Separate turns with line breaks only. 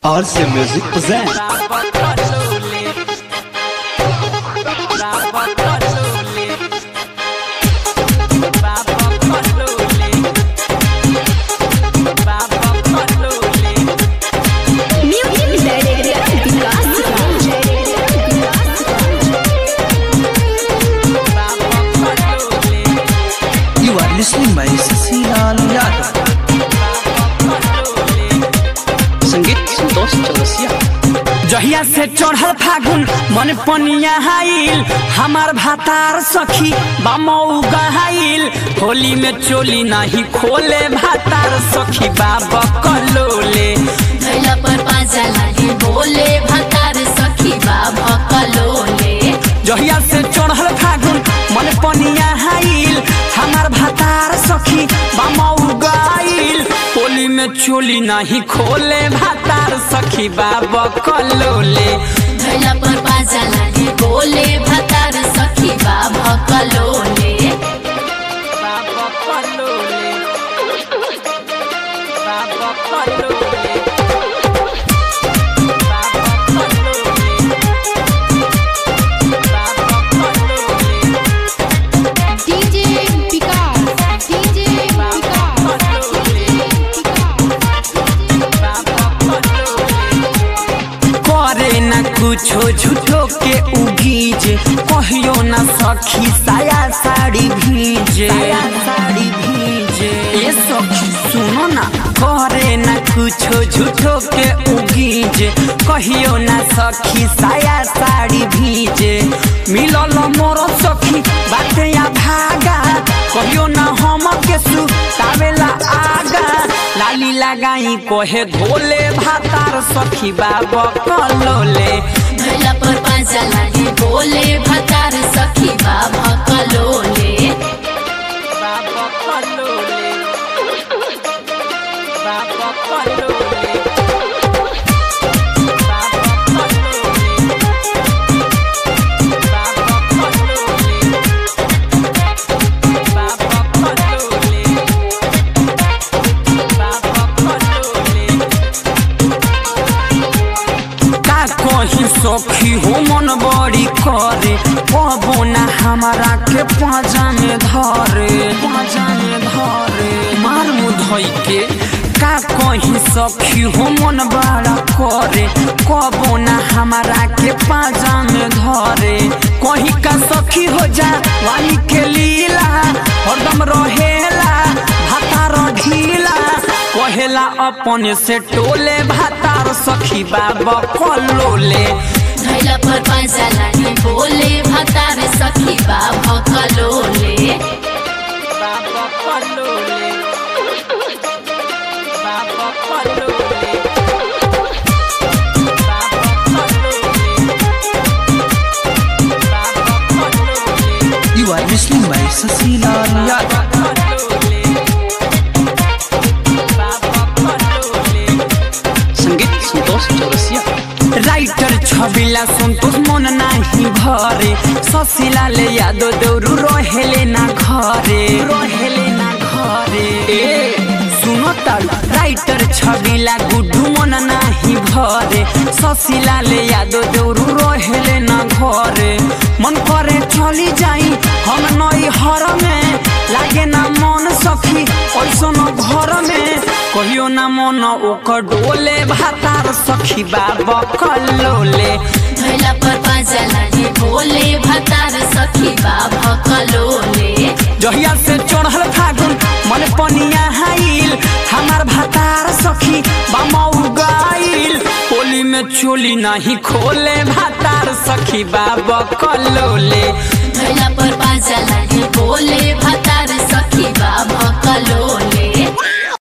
RC Music presents
Music Director Vikas
You are listening by Sasilaal Yadav संगीत संतोष चौरसिया
जहिया से चढ़ल फागुन मन पनिया हाइल हमार भातार सखी बामऊ गहाइल होली में चोली नहीं खोले भातार सखी बाबा कलोले
धैला पर पाजा लागे बोले भतार सखी बाबा कलोले
जहिया से चढ़ल फागुन मन पनिया हाइल हमार भातार सखी बामऊ गहाइल होली में चोली नहीं खोले भातार सखी बाबा कलोले
धैला पर पाजा लागे बोले भतार सखी बाबा कलोले
बाबा कलोले बाबा कलोले बाबा कलोले बाबा कलोले
DJ Vikas, DJ Vikas,
करे न कुछो झूठो के उगीज कहियो न सखी साया साड़ी भीजे साड़ी भीजे ए सखी सुनो ना करे न कुछो झूठो के उगीज कहियो न सखी साया साड़ी भीजे मिलल मोर सखी बाटे या भागा कहियो न हम के सु तावेला आगा लाली लगाई कोहे धोले भातार सखी बाबा कलोले
धैला पर पाजा लागे बोले भतार सखी बाबा कलोले
बाबा कलोले बाबा कलोले बाबा कलोले बाबा कलोले बाबा कलोले बाबा कलोले का कहीं सखी हो मन बड़ी करे कबो ना हमारा के पाजा में धरे पाजा में धरे मार मुधई के का कहीं सखी हो मन बड़ा करे कबो ना हमारा के पाजा में धरे कहीं का सखी हो जा वाली के लीला हरदम रहेला भातार ढीला कहेला अपने से टोले भातार सखी बाबा कलोले
धैला पर पाजा लागे बोले भतार सखी बाबा कलोले
बाबा कलोले बाबा कलोले बाबा कलोले बाबा कलोले
You are listening by Sasilaal Yadav संगीत संतोष चौरसिया
राइटर छबिला संतोष मन नाही भरे ससिला ले यादो देउरु रहेले ना घरे रहेले ना घरे ए सुनो ताल राइटर छबिला गुड्डू मन नाही भरे ससिला ले यादो देउरु रहेले ना घरे मन करे चली जाई हम नई हर में लागे ना मन सखी ऐसन घर में कहियो ना मन ओकर डोले भातार सखी बाबा कलोले
धैला पर पाजा लागे बोले भतार सखी बाबा कलोले
जहिया से चढ़ल फागुन मन पनिया हाइल हमार भातार सखी बामऊ गाइल होली में चोली नहीं खोले भातार सखी बाबा कलोले
धैला पर पाजा लागे बोले